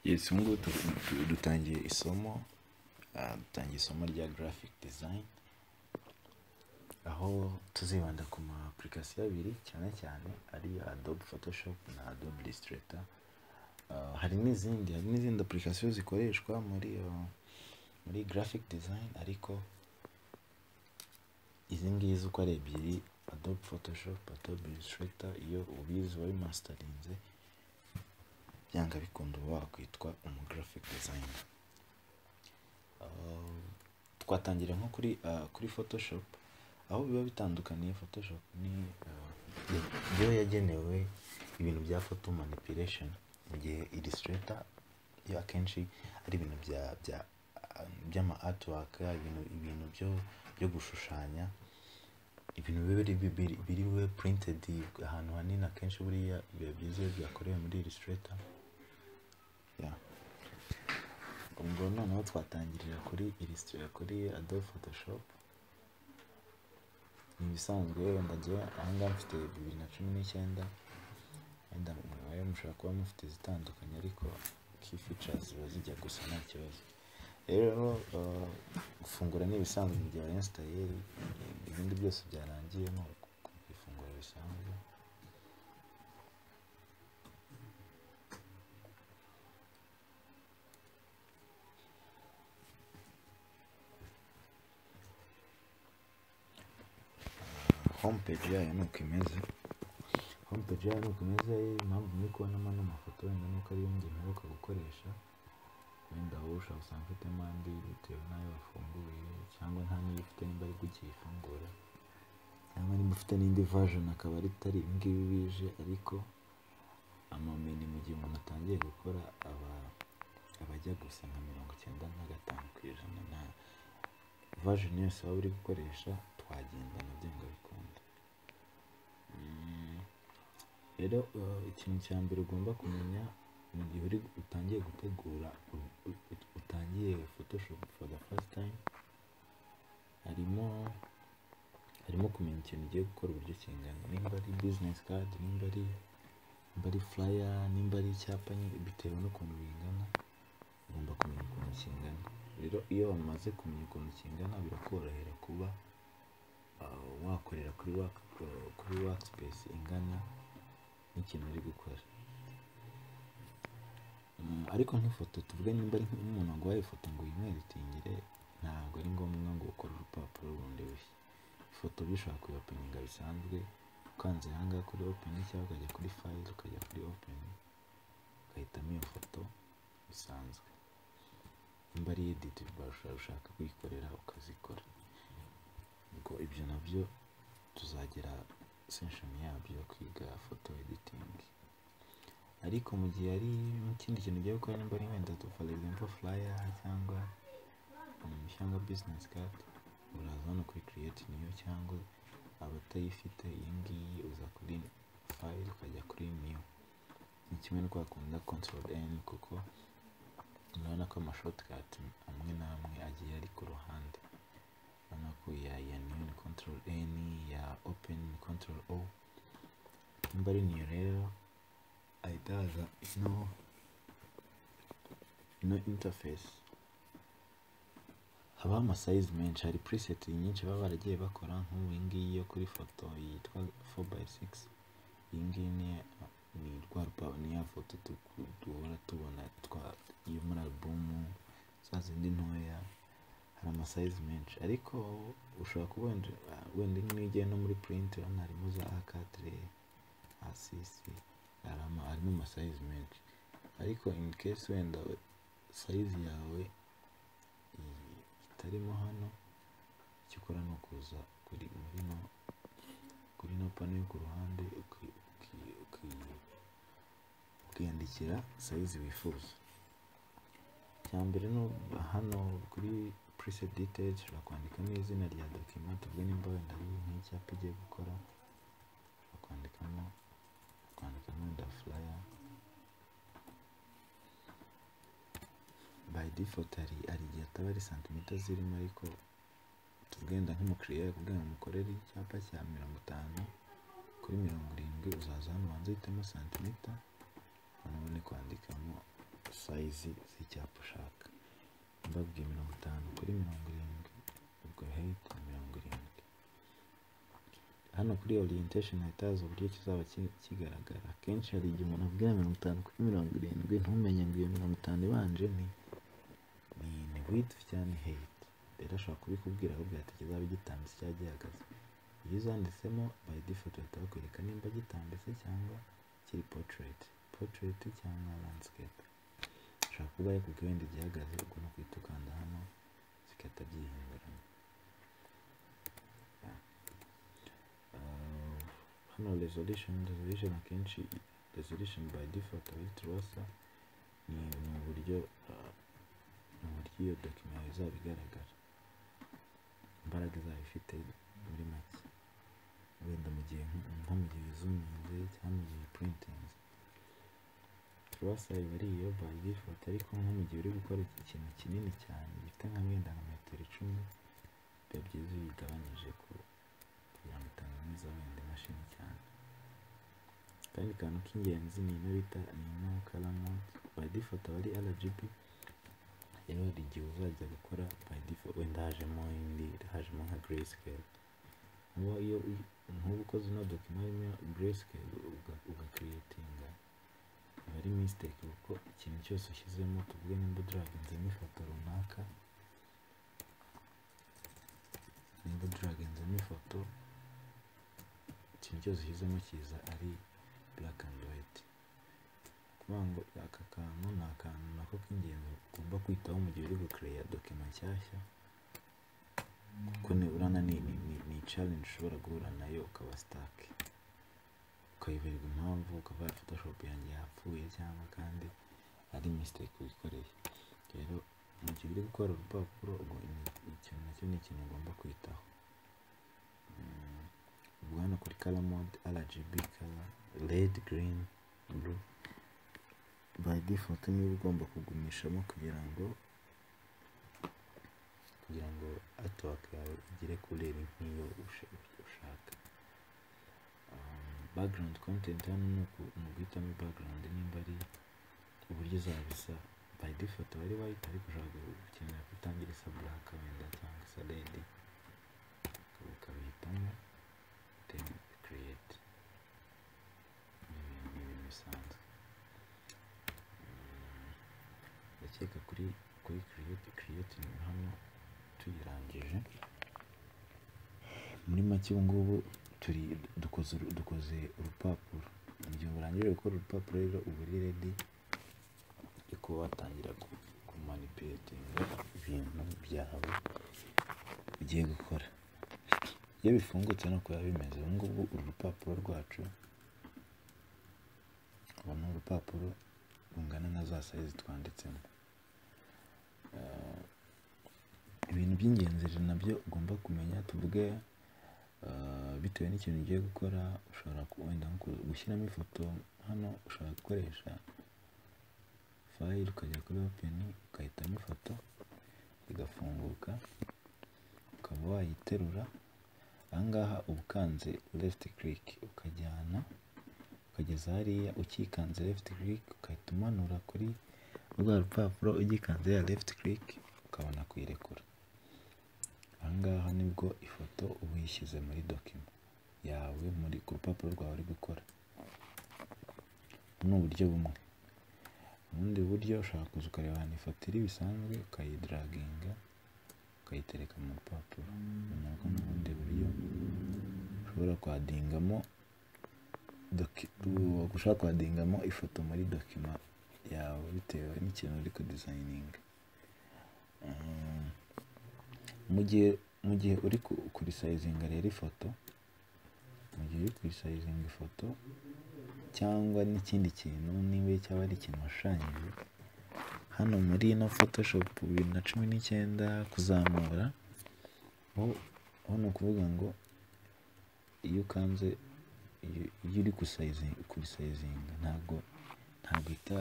yesi ubu ngubu dutangiye isomo ah, dutangiye isomo rya graphic design aho tuzibanda ku ma application abiri cyane cyane ari adobe photoshop na adobe illustrator Ah, hari n'izindi hari n'izindi application zikoreshwa muri ah, muri graphic design ariko izi ngizi uko ari ebyiri adobe photoshop adobe illustrator iyo ubizi wabi masterinze byanga bikunda uba wakwitwa umu graphic designer Uh, twatangira nko kuri uh, kuri photoshop aho biba bitandukaniye photoshop ni uh, yo yagenewe ibintu bya photo manipulation mu gihe illustrator yo akenshi ari ibintu bya bya uh, by'ama artwork ibintu ibintu byo byo gushushanya ibintu biba biri biri biri bube printed ahantu hanini akenshi buriya biba byiza iyo byakorewe muri illustrator yeah. ubwo noneho twatangirira kuri illustrator kuri adobe photoshop ni ibisanzwe wenda njye ahangaha mfite bibiri na cumi n'icyenda wenda mwe mushobora kuba mufite izitandukanye ariko key features ziba zijya gusa nta kibazo rero uh, gufungura ni ibisanzwe mu gihe wainstaye ibindi byose byarangiye ni ifunguro bisanzwe home page yayo ni uko imeze home page yayo ni uko imeze impamvu muri kubonamo n'amafoto wenda ni uko ariyo njye mperuka gukoresha wenda wowe ushobora usanga ufitemo andi bitewe n'ayo wafunguye cyangwa nta n'iyo ufite nimba aribwo ukiyifungura cyangwa nimba ufite n'indi version akaba atari ibi ngibi bije ariko amameni mu gihe umuntu atangiye gukora aba aba ajya gusa nka mirongo icyenda na gatanu ku ijana na version yose waba uri gukoresha twagendana byanga bikunda Mm, rero uh, ikintu cya mbere ugomba kumenya mu gihe uri utangiye gutegura u- u- utangiye photoshop for the first time harimo harimo kumenya ikintu ugiye gukora uburyo kingana nimba ari business card nimba ari nimba ari flyer nimba ari icyapa nyine bitewe n'ukuntu bingana ugomba kumenya ukuntu kingana rero iyo wamaze kumenya ukuntu kingana birakorohera kuba uh, wakorera kuri work, uh, kuri workspace ingana n'ikintu uri gukora Mm, ariko nk'ifoto tuvuge nimba ari nk'umuntu waguhaye ifoto ngo uyimweditingire ntabwo ari ngombwa ngo ukore urupapuro rundi rushya ifoto bishobora kuyopeninga bisanzwe ukanze aha ngaha kuri open cyangwa ukajya kuri file ukajya kuri open ugahitamo iyo foto bisanzwe nimba ari edit ushobora gushaka kuyikorera ukazikora ubwo ibyo nabyo tuzagera sesheni yabyo yo kwiga foto editing ariko mu gihe ari ikindi kintu ugiye gukora nimba ari wenda tu for example flyer cyangwa um, cyangwa business card uraza hano kuri create new cyangwa abatayifite iyi ngiyi uza kuri file ukajya kuri new ni kimwe no kwakunda control n kuko urabona ko ama shortcut amwe n'amwe agiye ari ku ruhande urabona ko ya ya new ni control n ya open ni control o nimba ari new rero ahita haza ino ino interface habaho amasayizi menshi hari preset nyinshi baba baragiye bakora nk'ubu iyi ngiyi yo kuri foto yitwa 4x6 iyi ngiyi ni ni rwa rupa- ni ya foto tu- duhora tubona twa yo muri alubumu za zindi ntoya hari amasayizi menshi ariko ushobora kuba wenda wenda nk'iyo ugiye no muri print urabona harimo za akadire asisi harimo harimo amasayizi menshi ariko in case wenda we- sayizi yawe iyi itarimo hano icyo ukora ni ukuza kuri muri no kuri no pano yo ku ruhande uki- uki- uki- ukiyandikira sayizi wifuza icya mbere no hano kuri preset details ushobora kwandikamo izina rya document tuvuge nimba wenda ari nk'icyapa ugiye gukora ushobora kwandikamo kwandikamo wenda flyer by default hari hari igihe ataba ari santimetero zirimo ariko tugenda nk'umukiriya yakubwira ngo mukorere icyapa cya mirongo itanu kuri mirongo irindwi uzaza hano ubanza uhitemo santimetero hano ubone kwandikamo sayizi z'icyapa ushaka mbabwiye mirongo itanu kuri mirongo irindwi ubwo heyiti ni mirongo irindwi hano kuri orientation hahita haza uburyo kizaba ki- kigaragara akenshi hari igihe umuntu abwira mirongo itanu kuri mirongo irindwi ntumenye ngo iyo mirongo itanu ibanje ni ni ni width cyangwa ni height rero ashobora kubikubwira ahubwo ati kizaba gitambitse cyangwa gihagaze iyo uzanditsemo by default bahita bakwereka nimba gitambitse cyangwa kiri portrait portrait cyangwa landscape ashobora kuba yakubwira wenda igihagaze ubwo ni uguhita ukanda hano zigahita byihinduranya Uh, hano resolution resolution akenshi resolution by default abiri turasa ni ni uburyo uh, ni uburyo iyo dokima yawe izaba igaragara imbaraga izaba ifite muri make wenda mu gihe nko nko mu gihe wizuminze cyangwa mu gihe printinze turasa iba ari iyo by default ariko nko mu gihe uri gukora iki kintu kinini cyane gifite nka wenda nka metero icumi biba byiza iyo uyigabanyije ku kugira ngo itananiza wenda imashini cyane akandi kantu k'ingenzi ni ino bita ni ino karamount by default aba ari rgb rero hari igihe uzajya gukora by default wenda hajemo indi hajemo nka grayscale uba iyo uyi- nk'ubu ukoze ino dokima irimo grayscale uga- ugakiriyetinga aba ari mistake kuko ikintu cyose ushyizemo tuvuge nimba uduraginzemo ifoto runaka nimba uduraginzemo ifoto ikintu cyose ushyizemo kiza ari black and white kuvuga ngo aka kantu ni akantu nako k'ingenzi ugomba kwitaho mu gihe uri gukereya dokima nshyashya kuko niburana ni, ni, ni, ni challenge ushobora guhura nayo ukaba stuck ukayiberwa impamvu ukaba ya photoshop yanjye yapfuye cyangwa kandi ari mistake wikoreye rero mu gihe uri gukora urupapuro ubwo ni- ikintu nacyo ni ikintu ugomba kwitaho Mm, ubwo hano kuri color mode rgb color red green blue by default niba ugomba kugumishamo kugira ngo kugira ngo artwork yawe igere kuri iri nk'iyo ushe- ushaka Um, background content hano ni uku- ni uguhitamo background nimba ari uburyo izabisa by default aba ari white ariko ushobora gukenera ko itangira isa black wenda cyangwa isa red ukaba- ukabihitamo then create ni ibintu- ni ibintu bisanzwe ndakeka kuri kuri create create ni hano tuyirangije muri make ubu ngubu turi dukoze uru- dukoze urupapuro mu gihe urangije gukora urupapuro rero uba uri redi ariko watangira ku- kumanipuletinga ibintu byawe ugiye gukora iyo bifungutse ni uko biba bimeze ubu ngubu uru rupapuro rwacu ubu ni urupapuro rungana na za sayizi twanditsemo ibintu by'ingenzi rero nabyo ugomba kumenya tuvuge ah, bitewe n'ikintu ugiye gukora ushobora ku- wenda nko ku- gushyiramo ifoto hano ushobora gukoresha fayili ukajya kuri openi ugahitamo ifoto igafunguka ukaba wayiterura ahangaha uba ukanze left click ukajyana ukageza hariya ukikanze left click ugahita umanura kuri rwa rupapuro ugikanze ya left click ukabona kuyirekura ahangaha nibwo ifoto uba uyishyize muri dokima yawe muri ku rupapuro rwawe uri gukora ni uburyo bumwe ubundi buryo ushobora kuza ukareba ahantu ifoto iri bisanzwe ukayidaraginga ukayitereka mu rupapuro ni nabwo ni ubundi buryo ushobora kwadingamo doki- u- ushobora kwadingamo ifoto muri dokima yawe bitewe n'ikintu uri kudizayininga Mm. mu gihe mu gihe uri ku- kurisayizinga rero ifoto mu gihe uri kurisayizinga ifoto cyangwa n'ikindi kintu niba cyaba ari ikintu washushanyije hano muri ino photoshop bibiri na cumi n'icyenda kuzamura ho ho ni ukuvuga ngo iyo ukanze iyo iyo uri kusayizinga kurisayizinga ntabwo ntabwo ita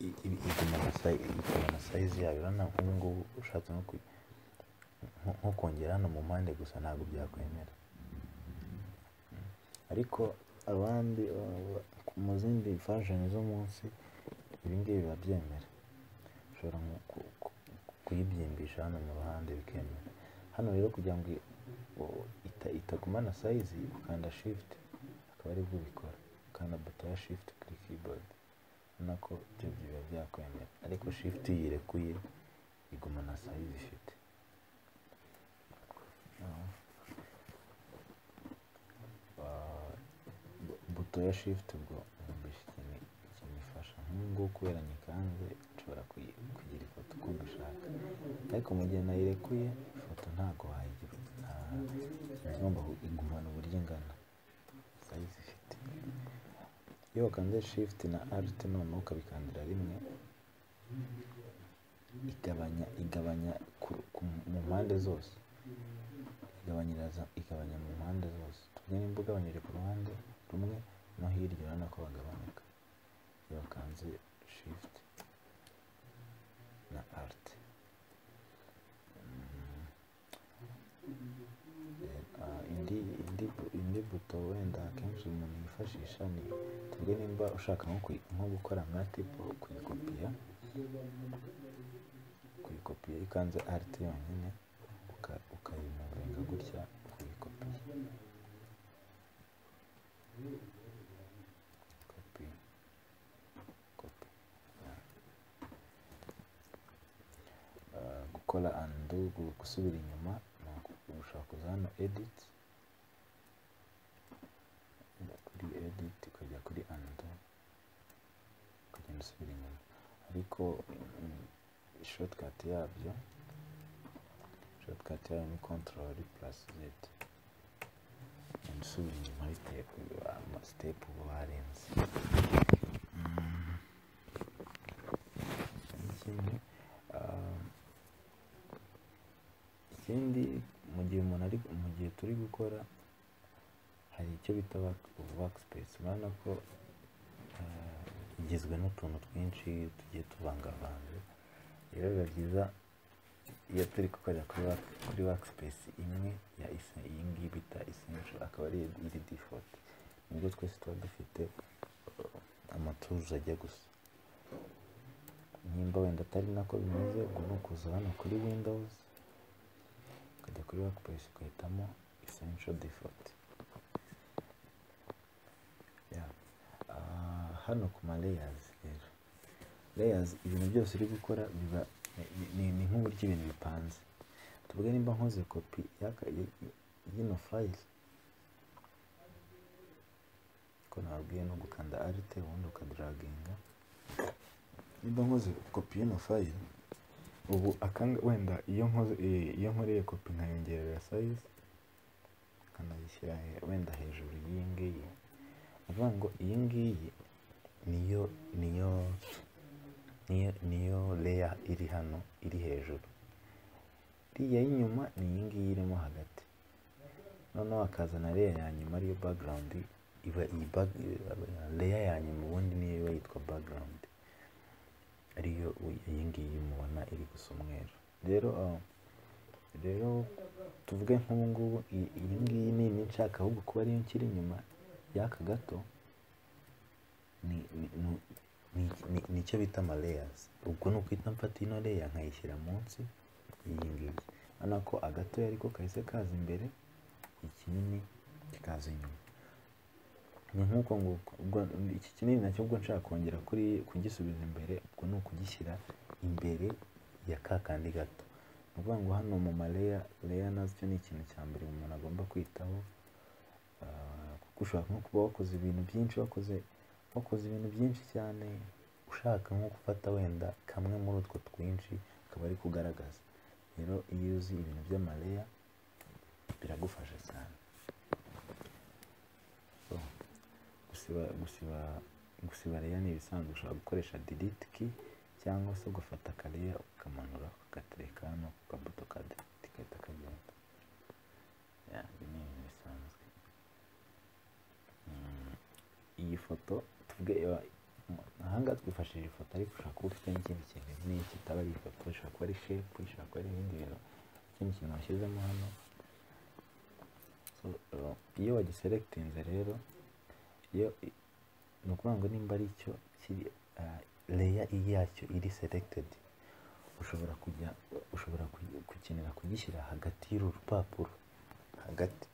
i- i- iguma na sayi- iguma na sayizi yayo urabona nk'ubu ngubu ushatse nko ku- nko- nko kongera hano mu mpande gusa ntabwo byakwemera Mm. ariko abandi uh, mu zindi version zo munsi ibi ngibi biba byemera ushobora nko ku- ku- kuyibyimbisha hano mu ruhande bikemera hano rero kugira ngo i- u- ita- itagumana sayizi ukanda shift akaba aribwo ubikora ukanda buto ya shift kuri keyboard ubona ko ibyo biba byakwemera ariko shift iyo uyirekuye igumana sayizi ifite Ah. Ah, bu- buto ya shift ubwo nkumbishi ikintu kinifasha nk'ubwo kubera nikanze nshobora kuyi- kugira ifoto uko mbishaka ariko mu gihe nayirekuye ifoto ntabwo wayigira nta iba igomba ku- igumana uburyo ingana sayizi ifite iyo wakanze shift na alt noneho ukabikandira rimwe igabanya igabanya ku- ku- mu mpande zose igabanyiriza igabanya mu mpande zose tuvuge nimba ugabanyije ku ruhande rumwe no hirya urabona ko bagabanuka iyo wakanze shift na alt Mm. Eh, ah, indi indi bu- indi buto wenda akenshi umuntu yifashisha ni tuvuge nimba ushaka nko kuyi- nko gukora nka tipo kuyikopiya kuyikopiya ikanze alt yonyine uka- ukayimuvenga gutya ukayikopiya kopi kopi Ah, gukora undo gu- gusubira inyuma ni uku- ushobora kuza hano edit Ujya kuri edit ukajya kuri undo ukagenda usubira inyuma ariko mm, shortcut yabyo shortcut yayo ni control plus z usubira inyuma bitewe amasitepu uba warenze Mm. ikindi ah, ikindi mu gihe umuntu ari mu gihe turi gukora hari icyo bita workspace urabona ko ah, igizwe n'utuntu twinshi tugiye tuvangavanze rero biba byiza iyo turi gukorera kuri work- kuri workspace imwe ya isen- iyi ngiyi bita essential akaba ari iri default nibwo twese tuba dufite uh, amaturuzi ajya gusa nimba wenda atari nako bimeze ubwo ni ukuza hano kuri windows ukajya kuri workspace ugahitamo essential default Yeah. Ah, hano ku ma layers rero layers ibintu byose uri gukora biba ni- ni ni nk'uburyo ibintu bipanze tuvuge nimba nkoze kopi y'aka- y- y- y'ino fayili ko nababwiye no gukanda arite ubundi ukadaraginga nimba nkoze kopi y'ino fayili ubu akanga wenda iyo nkoze eh, iyo nkoreye kopi nkayongerera sayizi nkanayishyira he- wenda hejuru y'iyi ngiyi ni ukuvuga ngo iyi ngiyi niyo niyo niyo niyo leya iri hano iri hejuru iriya y'inyuma ni iyi ngiyi irimo hagati noneho hakazana leya ya nyuma ariyo background iba iyi back leya ya nyuma ubundi niyo iba yitwa background ariyo u- iyi ngiyi mubona iri gusa umweru rero ah, rero tuvuge nk'ubu ngubu i- iyi ngiyi nini nshaka ahubwo kuba ariyo nshyira inyuma y'aka gato ni ni- ni- ni- ni- nicyo bita ama layers ubwo ni ukwita mfata ino leya nkayishyira munsi y'iyi ngiyi urabona ko agato ariko kahise kaza imbere ikinini kikaza inyuma ni nk'uko nguko ubwo iki kinini nacyo ubwo nshaka kongera kuri kugisubiza imbere ubwo ni ukugishyira imbere ya ka kandi gato ni ukuvuga ngo hano mu maleya leya nacyo ni ikintu cya mbere umuntu agomba kwitaho Ah, kuko ushobora nko kuba wakoze ibintu byinshi wakoze wakoze ibintu byinshi cyane ushaka nko gufata wenda kamwe muri utwo twinshi akaba ari kugaragaza rero iyo uzi ibintu by'amaleya biragufasha cyane So, gusiba gusiba gusiba rero ni ibisanzwe ushobora gukoresha delete key cyangwa se ugafata kareya ukamanura ugatereka hano ku kabuto ka delete gahita kagenda Yeah, ibi ni ibintu bisanzwe Mm, iyi foto tuvuge eh, ahangaha twifashishije ifoto ariko ushobora kuba ufite n'ikindi kintu n'iki kitaba ari ifoto ishobora kuba ari shepu ishobora kuba ari ibindi bintu ikindi kintu washyizemo hano So, eh, iyo wagiserekitinze rero iyo i- ni ukuvuga ngo nimba ari icyo kiri ah, leya yacyo iri selected ushobora kujya ushobora kugi- gukenera kugishyira hagati y'uru rupapuro hagati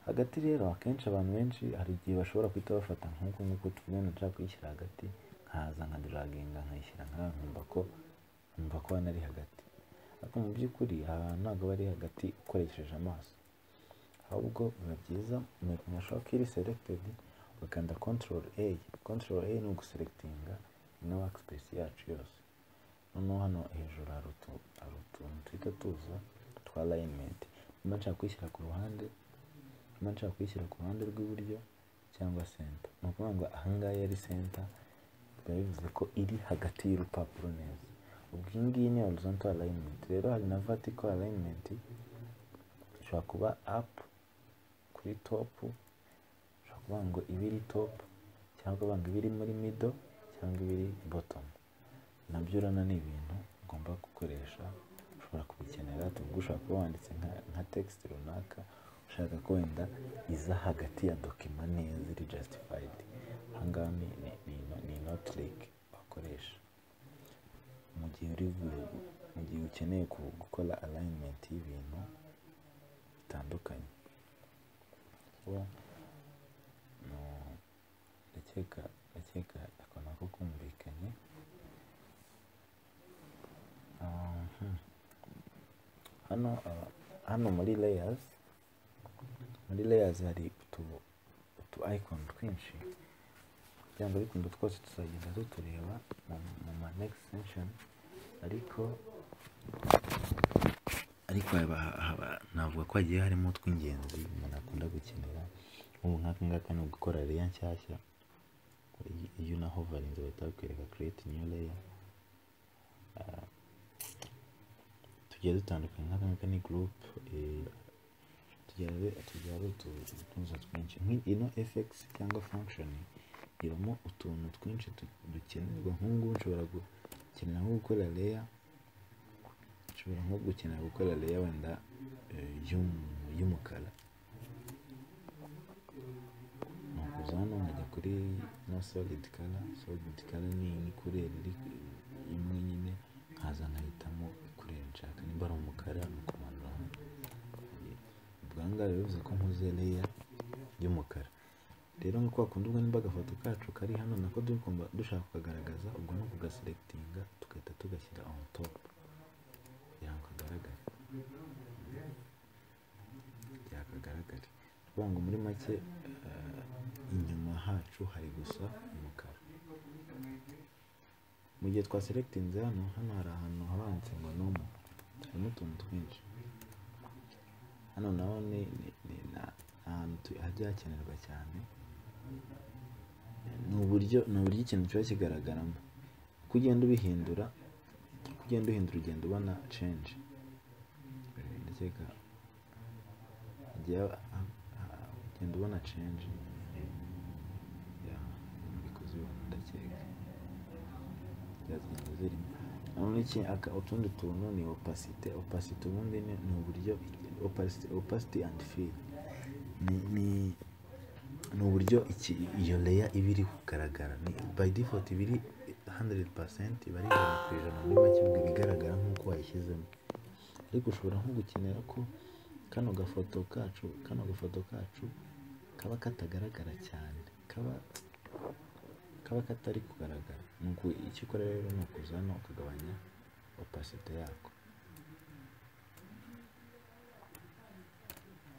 hagati rero akenshi abantu benshi hari igihe bashobora guhita bafata nk'uko nk'uko tubibona nshaka kuyishyira hagati nkaza nkaduraginga nkayishyira nk'aha nkumva ko nkumva ko hano ari hagati ariko mu by'ukuri aha hantu ntabwo aba ari hagati ukoresheje amaso ahubwo biba byiza mwashaka iri selected ugakanda control A control A ni uguselectinga ino workspace yacu yose noneho hano hejuru hari utu- hari utuntu duhita tuza twa alignment niba nshaka kuyishyira ku ruhande niba nshaka kuyishyira ku ruhande rw'iburyo cyangwa center ni ukuvuga ngo aha ngaha iyo ari center biba bivuze ko iri hagati y'urupapuro neza ubwo iyi ngiyi ni horizontal alignment rero hari na vertical alignment ishobora kuba up kuri top ushobora kuvuga ngo iba iri top cyangwa ukavuga ngo iba iri muri middle cyangwa iba iri bottom nabyo urabona ni ibintu ugomba gukoresha ushobora kubikenera tuvuge ushobora kuba wanditse nka, nka text runaka ushaka ko wenda iza hagati ya dokima neza iri justified ahangaha ni, ni, ni, ino- ni ino trick wakoresha mu gihe uri gu- mu gihe ukeneye ku- gukora alignment y'ibintu bitandukanye kuba no- ndakeka ndakeka ako nako kumvikanye Ah, hmm. hano ah, hano muri layers muri layers hari utu utu icon twinshi kugira ngo bikunda twose tuzagenda tutureba mu, mu ma next section ariko ariko haba, haba, navuga ko hagiye harimo utw'ingenzi umuntu akunda gukenera nk'ubu nk'aka ngaka ni ugukora reya nshyashya iyo- iyo unahovarinze bahita bakwereka create new layer Ah, tugiye dutandukanye nk'aka ngaka ni group eh, tugira tugira ari utu- utuzo twinshi Nk'i- ino fx cyangwa function ibamo utuntu twinshi tu- dukenerwa nk'ubu ngubu nshobora gukenera nko gukora layer nshobora nko gukenera gukora layer wenda eh, y'um- y'umukara nakuza hano nkajya kuri no solid color solid color ni ni couleur iri imwe nyine nkaza nkahitamo couleur nshaka nimba ari umukara ni ukumanura hano ubwo aha ngaha bivuze ko mpuze layer y'umukara rero nko kwa kundi ubwo nimba agafoto kacu kari hano nako dukomba dushaka kukagaragaza ubwo ni ukugaselectinga tugahita tugashyira on top kugira ngo kagaragare byakagaragare kuvuga ngo muri make eh, inyuma hacu hari gusa umukara mu gihe twaselectinze hano hano hari ahantu haba handitse ngo nomo harimo utuntu twinshi hano naho ni ni- ni na- ni ahantu tu- hajya hakenerwa cyane ni uburyo ni uburyo ikintu kiba kigaragaramo uko ugenda ubihindura uko ugenda uhindura ugenda ubona change Eh, ndakeka hagiye ha- ha- ugenda ubona change ya mbikoze ubona ndakeka byagenda zirimo noneho iki aka- utundi tuntu ni opacite opacite ubundi ni ni uburyo opacite opacity and fill ni ni ni uburyo iki iyo leya iba iri kugaragara ni by default iba iri 100% iba ari ijana ku ijana muri make ubwo iba igaragara nk'uko wayishyizemo ariko ushobora nko gukenera ko kano gafoto kacu kano gafoto kacu kaba katagaragara cyane kaba kaba katari kugaragara ni uku icyo ukora rero ni ukuza hano ukagabanya opacity yako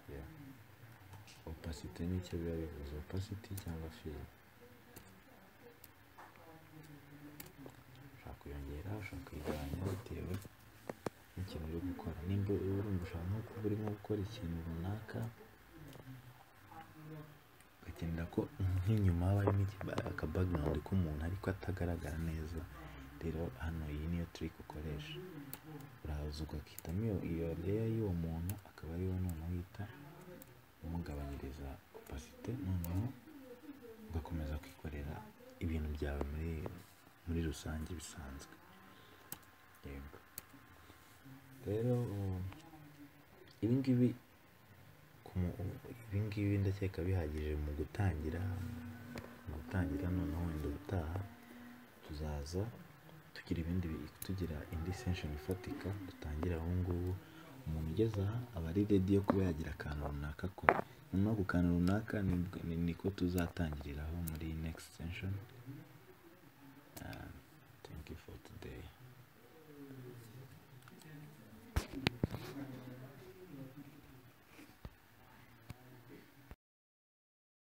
Yeah. opacity ni icyo biba bivuze opacity cyangwa fill ushaka kuyongera ushaka kuyigabanya bitewe n'ikintu uri gukora nimba urumva ushaka nko kuba urimo gukora ikintu runaka ugakenera ko nk'inyuma haba harimo iki- aka background k'umuntu ariko atagaragara neza rero hano iyi niyo trick ukoresha uraza ugakitamo iyo iyo layer y'uwo muntu akaba ariwo noneho uhita umugabanyiriza opacity noneho ugakomeza kwikorera ibintu byawe muri muri rusange bisanzwe yego rero um, ibi ngibi ku mu- ibingibi ndakeka bihagije mu gutangira no gutangira noneho wenda ubutaha tuzaza tugira ibindi bi- tugira indi sesheni ifatika dutangira aho ngubu umuntu ugeze aha aba ari redi yo kuba yagira akantu runaka akora noneho ku kantu runaka ni- ni- niko tuzatangiriraho muri next sesheni thank you for today